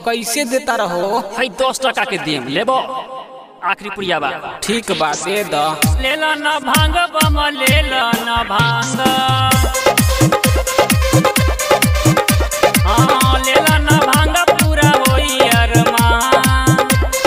कैसे देता रहो है दस टका के देम लेबो आखिरी पुड़िया बा ठीक बा दे द ले लो न भांग बम ले लो न भांग हाँ ले लो न भांग पूरा होई अरमान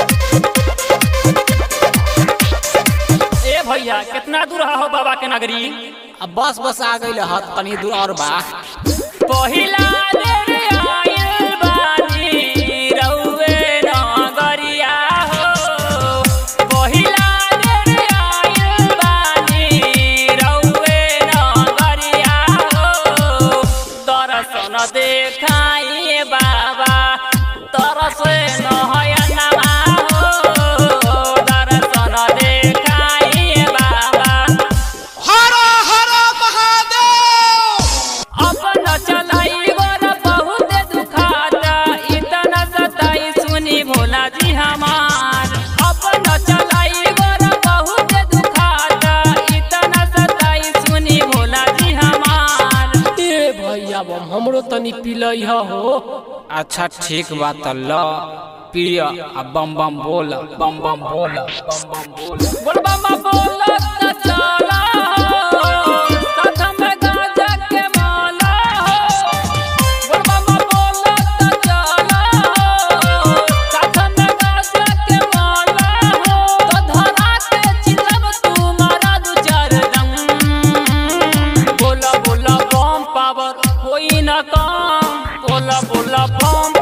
ए भैया कितना दूर हो बाबा के नगरी अब बस बस आ गई हत तनी दूर और बा पहिला रे आइल बानी रउवे नगरिया हो पहिला रे आइल बानी रउवे नगरिया हो दर्शन देखाई बाबा तरस नयनमा हो दर्शन देखाई बाबा हर हर महादेव अपन चलाई वर बहुत दुखाता इतना सताई सुनी भोला जी हमार अपन चलाई वर बहुत दुखाता इतना सताई सुनी भोला जी हमार ए भैया बम हमरो तनी पिलई हो अच्छा ठीक बा त ल प्रिय आ बम बम बोल बम बम बोल बम बम बोल बोलबा मा बोलत चला साथ में गाजा के माला बोलबा मा बोलत चला साथ में गाजा के माला तो धरा के चिलब तुम्हारा दू चार दम बोला बोला बम पावर होई ना काम बोला बोला बम